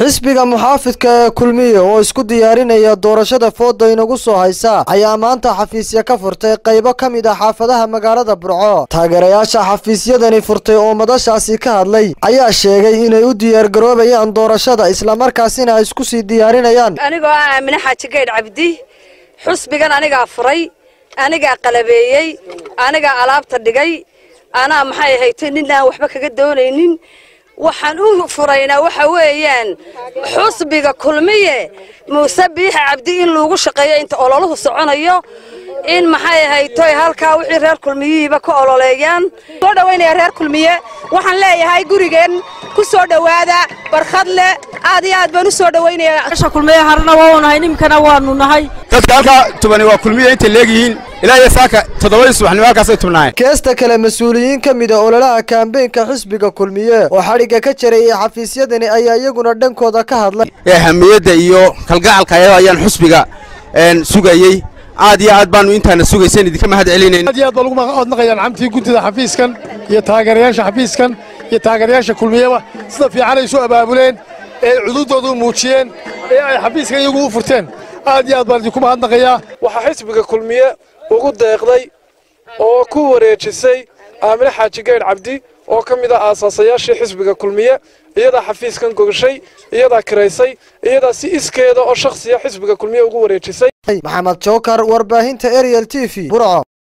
xisbiga muxaafidka ee kulmiye oo isku diyaarinaya doorashada fooda inagu soo haysa ayaa maanta xafiisya ka furtay qaybo ka mid ah xaafadaha magaalada burco taageerayaasha xafiisyadani furtay oo madashaasi ka hadlay ayaa sheegay inay u diyaargaroobayaan doorashada islamarkaasina ay isku sii diyaarinayaan anigoo ah aamine xaaji gaydh cabdi xusbigan anigaa furay anigaa qalabeeyey anigaa alaabta dhigay anaa maxay ahaytay nin aan waxba kaga doonaynin waxaan u furaynaa waxa weeyaan xusbiga kulmiye muuse biixa cabdi in lagu shaqeeyo inta ololuhu soconayo in maxay ahaytoy halkaa wixii reer kulmiyihiiba ka ololeeyaan soo dhawaynaya reer kulmiye waxaan leeyahay gurigeen ku soo dhowaada barkhad leh aad iyo aad baan u soo dhawaynayaa kulmiye harna waa nahay nimkana waanu nahay dadka halkaa tubani waa kulmiya intay leegyihiin ilaa iyo saaka toddobadii subaxnimo halkaasay tubnaayeen keesta kale mas-uuliyiin ka mid a ololaha kaambeynka xisbiga kulmiye oo xadhigga ka jarayay xafiisyadani ayaa iyaguna dhankooda ka hadlay ee hamiyadda iyo kalgacalka ayada ayaan xusbiga sugayey aad iyo aad baanu intaana sugaysan idinka mahad celinayn aad iyo aad baa lagu odnaqayaan camtii guntida xafiiskan iyo taageerayaasha xafiiskan iyo taageerayaasha kulmiyeba sida fiican ay isu abaabuleen ee ay cududdooda u muujiyeen ee ay xafiiska iyagu u furteen aad iyo aad baan idinku mahadnaqayaa waxaa xisbiga kulmiye ugu deeqday oo ku wareejisay aamine xaaji gaydh cabdi oo ka mid ah aasaasayaashii xisbiga kulmiye iyadaa xafiiskan gogashay iyadaa kiraysay iyadaa si iskeeda oo shakhsiya xisbiga kulmiye ugu wareejisay maxamed jookar warbaahinta ariel t v burco